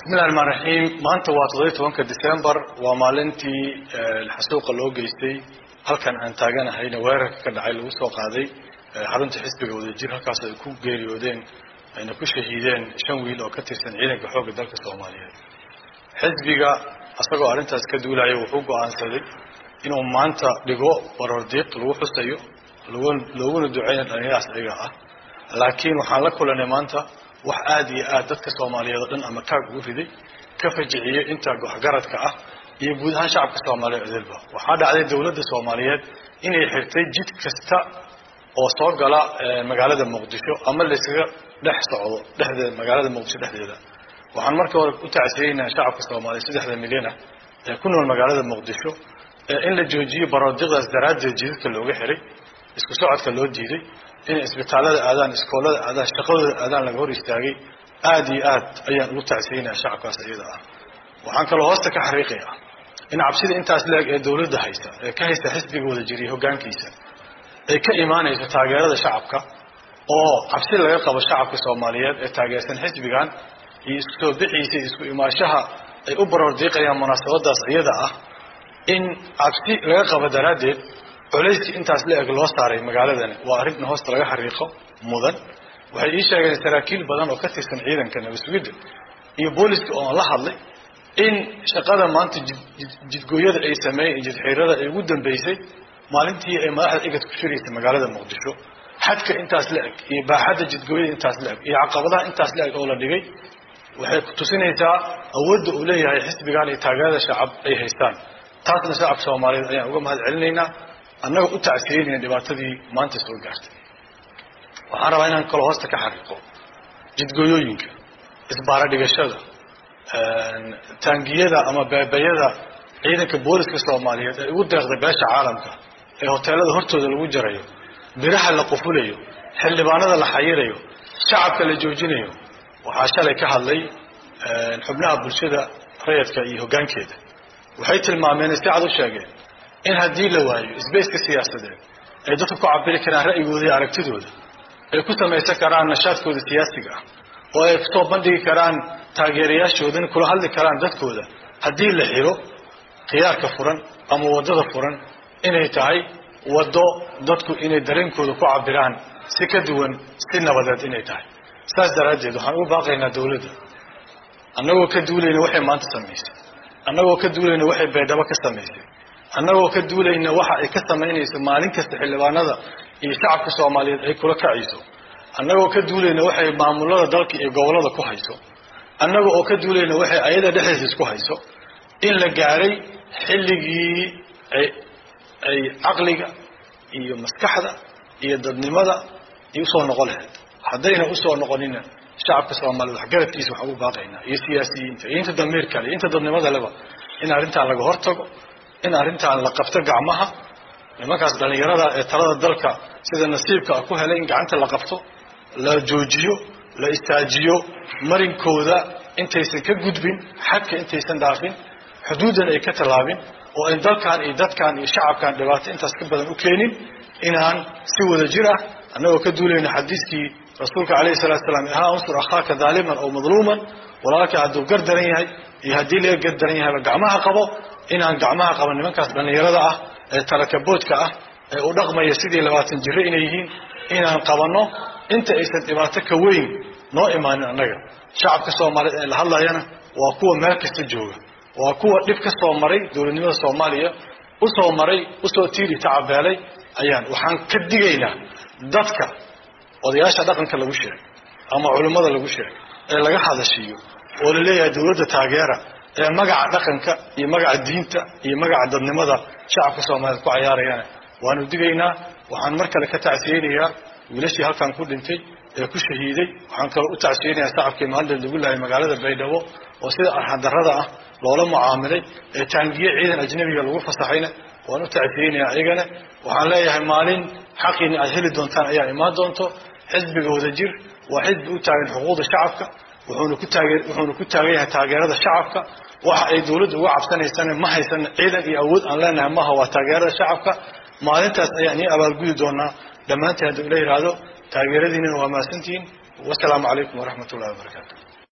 bismillahi raxmaan raxiim maanta waa toddobiyi tobanka december waa maalintii xasuuqa loo geystay halkan aan taaganahayna weerarka ka dhacay lagu soo qaaday xarunta xisbiga wadajir halkaas ay ku geeriyoodeen ayna ku shahiideen shan wiil oo ka tirsan ciidanka xoogga dalka soomaaliyeed xisbiga isagoo arrintaas ka duulaya wuxuu go-aansaday inuu maanta dhigo barordiiq lagu xusayo looguna duceyna dhalinyarahaas ayaga ah laakiin waxaan la kulanay maanta wax aada iyo aad dadka soomaaliyeed oo dhan ama taag ugu riday ka fajiciyey inta waxgaradka ah iyo guud ahaan shacabka soomaaliyeed edelba waxaa dhacday dowladda soomaaliyeed inay xirtay jid kasta oo soo gala magaalada muqdisho ama layskaga dhex socdo dhexdeeda magaalada muqdisho dhexdeeda waxaan markii hore u tacsiyeynaa shacabka soomaaliyeed saddexda milyan ah ee ku nool magaalada muqdisho in la joojiyo baroodiqdaas daraaddeed jidadka looga xiray isku socodka loo diiday inay isbitaalada aadaan iskoolada aadaan shaqadooda aadaan laga hor istaagay aada iyo aad ayaan ugu tacsiyeynaa shacabkaas iyada ah waxaan kaloo hoosta ka xariiqaya in cabsida intaas leeg ee dowladda haysa ee ka haysta xisbiga wada jiriya hoggaankiisa ay ka imaanayso taageerada shacabka oo cabsi laga qabo shacabka soomaaliyeed ee taageersan xisbigan iyo isku soo bixiisa iyo isku imaashaha ay u baroordiiqayaan munaasabadaas iyada ah in cabsi laga qabo daraaddeed culayskii intaas la eg loo saaray magaaladani waa arrin hoosta laga xariiqo mudan waxay ii sheegeen saraakiil badan oo ka tirsan ciidanka nabasugidda iyo booliska oo la hadlay in shaqada maanta jidgooyada ay sameeyeen jidxiirada ay ugu dambeysay maalintii ay madaxda igad ku shiraysay magaalada muqdisho xadka intaas la eg iyo baaxadda jidgooyada intaas la eg iyo caqabadaha intaas la eg oo la dhigay waxay kutusinaysaa awoodda uu leeyahay xisbigan iyo taageerada shacab ay haystaan taasna shacabka soomaaliyeed ayaan uga mahad celinaynaa annaga u tacsiyeynayna dhibaatadii maanta soo gaartay waxaan rabaa inaan kaloo hoosta ka xariiqo jidgooyooyinka isbaara dhigashada taangiyada ama beebayada ciidanka booliska soomaaliyeed ee ugu deeqday beesha caalamka ee hoteelada hortooda lagu jarayo biraha la qufulayo xildhibaanada la xayirayo shacabka la joojinayo waxaa shalay ka hadlay xubnaha bulshada rayadka iyo hoggaankeeda waxay tilmaameen si cad u sheegeen in haddii la waayo sbaceka siyaasadeed ay dadku ku cabiri karaan ra'yigooda iyo aragtidooda ay ku samaysan karaan nashaadkooda siyaasiga ah oo ay kusoo bandhigi karaan taageerayaashoodan kula hadli karaan dadkooda haddii la xiro khiyaarka furan ama waddada furan inay tahay waddo dadku inay dareenkooda ku cabiraan si ka duwan si nabadeed inay tahay saas daraaddeed waxaan ugu baaqaynaa dowladda annagoo ka duulayna waxay maanta samaysay annagoo ka duulayna waxay baydhabo ka samaysay annagoo ka duulayna waxa ay ka samaynayso maalin kasta xildhibaanada iyo shacabka soomaaliyeed ay kula kacayso annagoo ka duulayna waxay maamulada dalka iyo gobollada ku hayso annaga oo ka duulayna waxay ayada dhexdiisa isku hayso in la gaaray xilligii ay ay caqliga iyo maskaxda iyo dadnimada iyo usoo noqon lahayd haddayna usoo noqonina shacabka soomaaliyeed waxgaradkiisa waxaan ugu baaqaynaa iyo siyaasiyiinta iyo inta damiirka le iyo inta dadnimada leba in arrintaan laga hortago in arrintaan la qabto gacmaha nimankaas dhallinyarada ee talada dalka sida nasiibka ku helay in gacanta la qabto la joojiyo la istaajiyo marinkooda intaysan ka gudbin xadka intaysan dhaafin xuduuddan ay ka tallaabin oo ay dalkan iyo dadkan iyo shacabkan dhibaato intaas ka badan u keenin inaan si wada jir ah annagoo ka duulayna xadiiskii rasuulka calayhi salatu salaam ahaa unsur akhaaka daaliman oo madluuman walaalka hadduu gar daran yahay iyo haddii laga gar daran yahayba gacmaha qabo inaan gacmaha qaban nimankaas dhallinyarada ah ee talakaboodka ah ee u dhaqmaya sidii labaatan jiro inay yihiin inaan qabanno inta aysan dhibaato ka weyn noo imaanin annaga shacabka soomaaliyeed ee la hadlayana waa kuwa meel kasta jooga waa kuwa dhib ka soo maray dowladnimada soomaaliya usoo maray usoo tiiri tacabeelay ayaan waxaan ka digaynaa dadka odayaasha dhaqanka lagu sheegay ama culimmada lagu sheegay ee laga hadashiiyo oo la leeyahay dowladda taageera ee magaca dhaqanka iyo magaca diinta iyo magaca dadnimada shacabka soomaaliyeed ku cayaarayana waanu digaynaa waxaan mar kale ka tacsiyeynayaa wiilashii halkan ku dhintay ee ku shahiiday waxaan kaloo u tacsiyeynayaa shacabkii maalinteed lagu lahay magaalada baydhabo oo sida arxandarrada ah loola mucaamilay ee taangiye ciidan ajnabiga lagu fasaxayna waan u tacsiyeynayaa ayagana waxaan leeyahay maalin xaqiina aad heli doontaan ayaa imaan doonto xisbiga wadajir waa xisbi u taagan xuquuqda shacabka wuxuuna ku taage wuxuuna ku taagan yahay taageerada shacabka waxa ay dowladda uga cabsanaysana ma haysan ciidan iyo awood aan leenahay maha waa taageerada shacabka maalintaas ayaan ii abaalgudi doonaa dhammaantiin hadduu ila yidhaahdo taageeradiinana waa mahadsantihiin wasalaamu calaykum waraxmat ullahi wabarakaatu